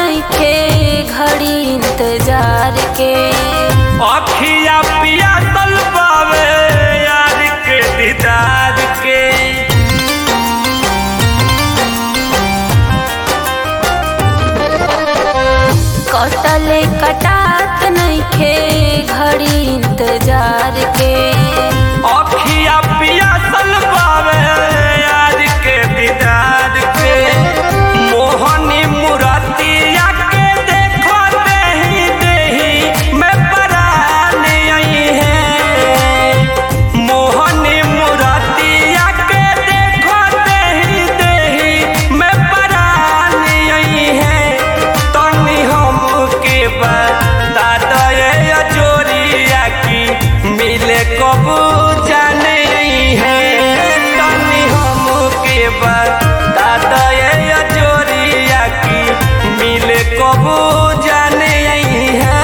नइखे घड़ी इंतजार के अखिया पिया तल पावे यार के दीदार के कटले कटात नइखे घड़ी इंतजार के अखिया पिया तल पावे यार के दीदार के मोहनी मुरतिया के देखो देही देही मैं परान आई है मोहनी मुरतिया के देखो देही देही मैं परान आई है तनी हमके बता दे अजोरिया की मिले कबू जाने आई है तनी हमके बता दे अजोरिया की मिले कबू जाने आई है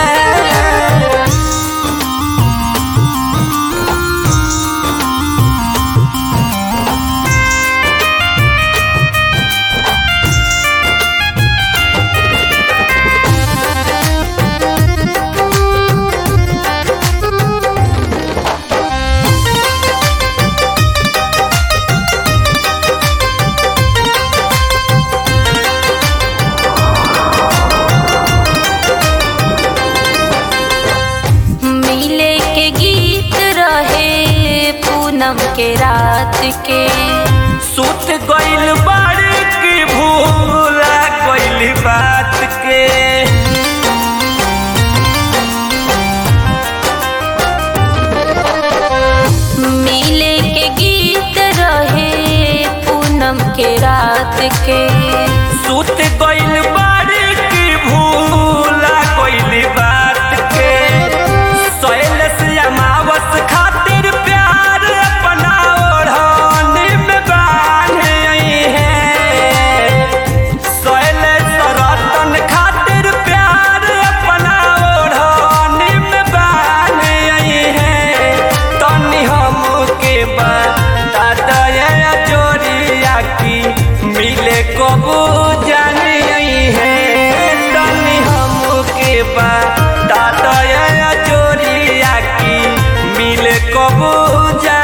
मिले के गीत रहे पूनम के रात के सुत गइल बाड़ी की भूला गइल बात के मिले के गीत रहे पूनम के रात के सुत गइल बाड़ी की भूला गइल बात के सोयल से अमावस खातिर प्यार अपना ओढ़ानी में बांधे आई है सोयल सरतन खातिर प्यार अपना ओढ़ानी में बांधे आई है तनी हमके बता दया जोरिया की मिले कबू जाने आई है तनी हमके बता दया जोरिया की मिले कबू जाने